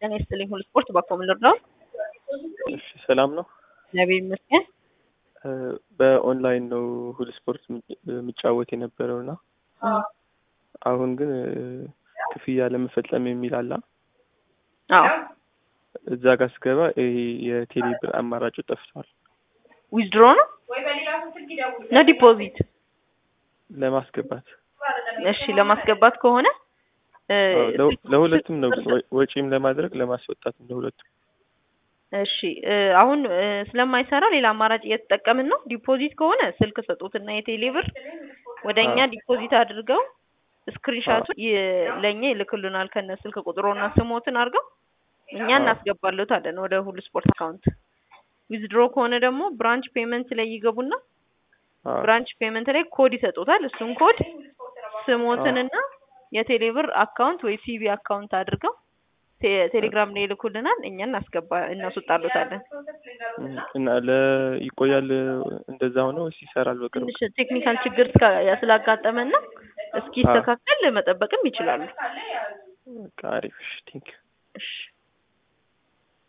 ጤና ይስጥልኝ ሁሉ ስፖርት ባኮም ልርዳው። እሺ ሰላም ነው። እግዚአብሔር ይመስገን። በኦንላይን ነው ሁሉ ስፖርት የሚጫወት የነበረው እና አሁን ግን ክፍያ ለመፈጸም የሚል አላ አዎ እዛ ጋር ስገባ ይሄ የቴሌ ብር አማራጩ ጠፍቷል። ዊዝድሮ ነው ነው ዲፖዚት? ለማስገባት እሺ ለማስገባት ከሆነ አዎ፣ ለ- ለሁለቱም ነው ግን ወ- ወጪም ለማድረግ ለማስወጣትም ለሁለቱም። እሺ እ፣ አሁን እ፣ ስለማይሰራ ሌላ አማራጭ እየተጠቀምን ነው። ዲፖዚት ከሆነ ስልክ ሰጡትና የቴሌ ብር ወደ እኛ አዎ። ዲፖዚት አድርገው ስክሪንሻቱን ለእኛ ይልክልናል ከነ ስልክ ቁጥሮና ስሞትን አድርገው እኛ አዎ። እናስገባለታለን ወደ ሁሉ ስፖርት አካውንት። ዊዝድሮ ከሆነ ደግሞ ብራንች ፔመንት ላይ ይገቡና አዎ። ብራንች ፔመንት ላይ ኮድ ይሰጡታል። እሱን ኮድ ስሞትንና የቴሌ ብር አካውንት ወይ ሲቢ አካውንት አድርገው ቴ- ቴሌግራም ላይ ይልኩልናል። እኛ እናስገባ እናስወጣሉታለን። እም፣ እና ለ ይቆያል እንደዛ ሆነ ወይስ ይሰራል በቅርቡ? ትንሽ ቴክኒካል ችግር እስካ- ስላጋጠመና እስኪስተካከል መጠበቅም ይችላሉ። በቃ አሪፍ። እሺ ቴንክ እሺ